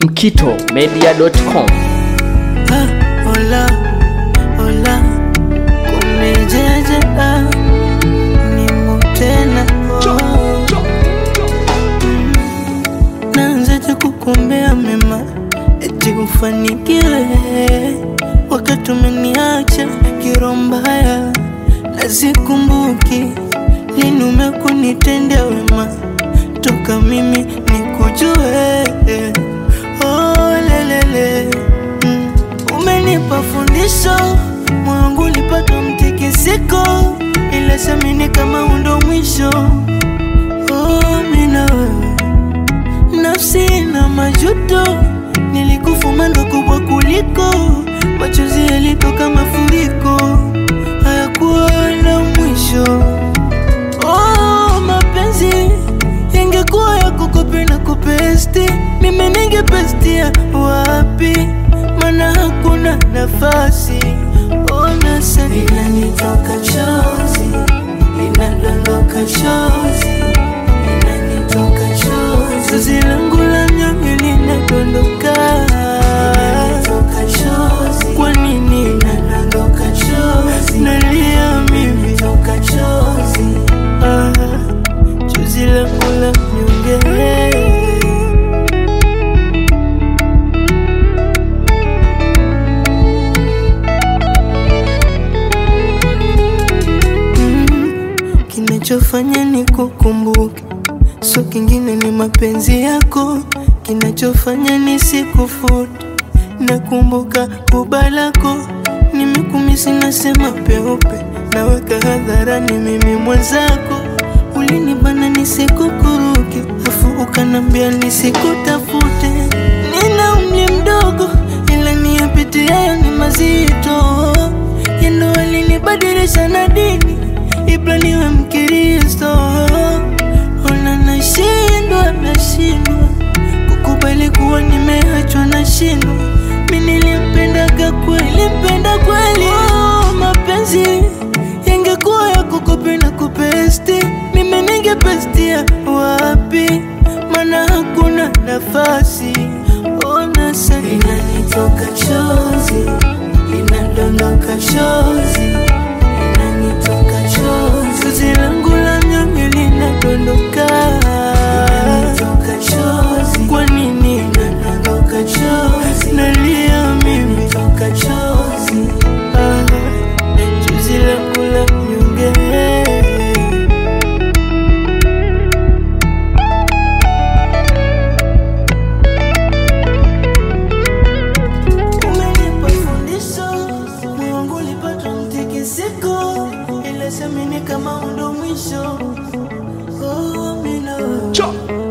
mkitomedia.com Ah, hola, hola, kumejeje ah, nimo tena oh. Mm, naanzaje kukuombea mema eti ufanikiwe wakati umeniacha kiroho mbaya na sikumbuki lini umekunitendea wema toka mimi nikujue oh, lelele mm. Umenipa fundisho mwangu ulipata mtikisiko, ila semini kama undo mwisho. Oh, mina wewe nafsi na majuto, nilikufuma ndo kubwa kuliko machozi yalitoka mafuriko, hayakuwa na mwisho. Oh, mapenzi ingekuwa ya kukopi na kupesti, mimi ningepestia wapi? Mana hakuna nafasi. Ona sasa inanitoka chozi, inadondoka chozi, inanitoka chozi, chozi langu la nyonge linadondoka, inanitoka chozi. Kwa nini inadondoka chozi? Nalia mimi toka chozi, ah, chozi langu la nyonge Mm, kinachofanya ni kukumbuka, so kingine ni mapenzi yako. Kinachofanya ni sikufute, nakumbuka kuba lako. Nimekumisi nasema peupe, naweka hadharani mimi mwenzako. Ulinibana nisikukuruke, afu ukanambia nisikutafute. Nina umri mdogo, ila niyapitia ni mazito yendo alinibadilisha na dini ibla niwe mkristo ona nashindwa nashindwa kukubali kuwa nimeachwa nashindwa mi nilimpendaga kweli mpenda kweli oh, mapenzi yangekuwa ya kukopi na kupesti mimi ningepestia wapi mana hakuna nafasi ona sasa inanitoka chozi linadondoka chozi linanitoka chozi chozi langu la nyonge linadondoka linanitoka chozi kwa nini linadondoka chozi nalia mimi toka chozi ah, chozi langu la nyonge Umenipa fundisho, moyo wangu ulipata mtikisiko, ila semini kama undo mwisho. Oh, mina wewe.